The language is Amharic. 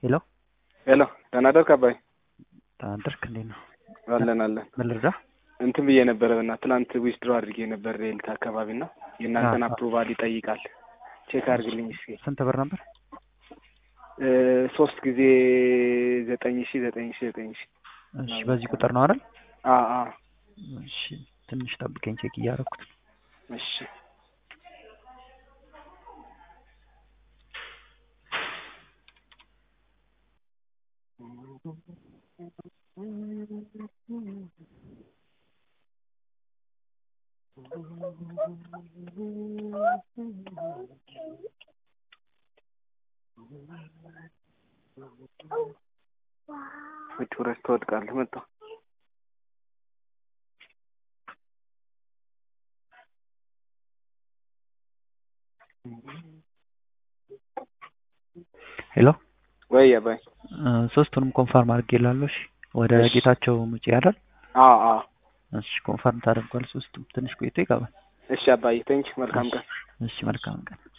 ሄሎ ሄሎ ደህና ደርክ አባይ? ደህና ደርክ? እንዴት ነው? አለን አለን። ምን ልርዳ? እንትን ብዬ ነበረ እና ትናንት ዊዝድሮ አድርጌ ነበር ሬልት አካባቢ እና የእናንተን አዎ። አፕሩቫል ይጠይቃል። ቼክ አድርግልኝ እስኪ። ስንት ብር ነበር? እ ሶስት ጊዜ ዘጠኝ ሺ ዘጠኝ ሺ ዘጠኝ ሺ እሺ በዚህ ቁጥር ነው አይደል? አ አ እሺ ትንሽ ጠብቀኝ፣ ቼክ እያደረኩት ነው። እሺ ውጭ ውረድ ትወድቃለህ። መጣሁ ሄሎ ወይ አባይ? እ ሶስቱንም ኮንፈርም አድርጌላለሁ። እሺ ወደ እሺ። ጌታቸው ሙጬ አይደል? አ አ እሺ ኮንፈርም ታደርጓል። ሶስቱም ትንሽ ቆይቶ ይገባል። እሺ አባይ ቴንክ መልካም ቀን። እሺ መልካም ቀን።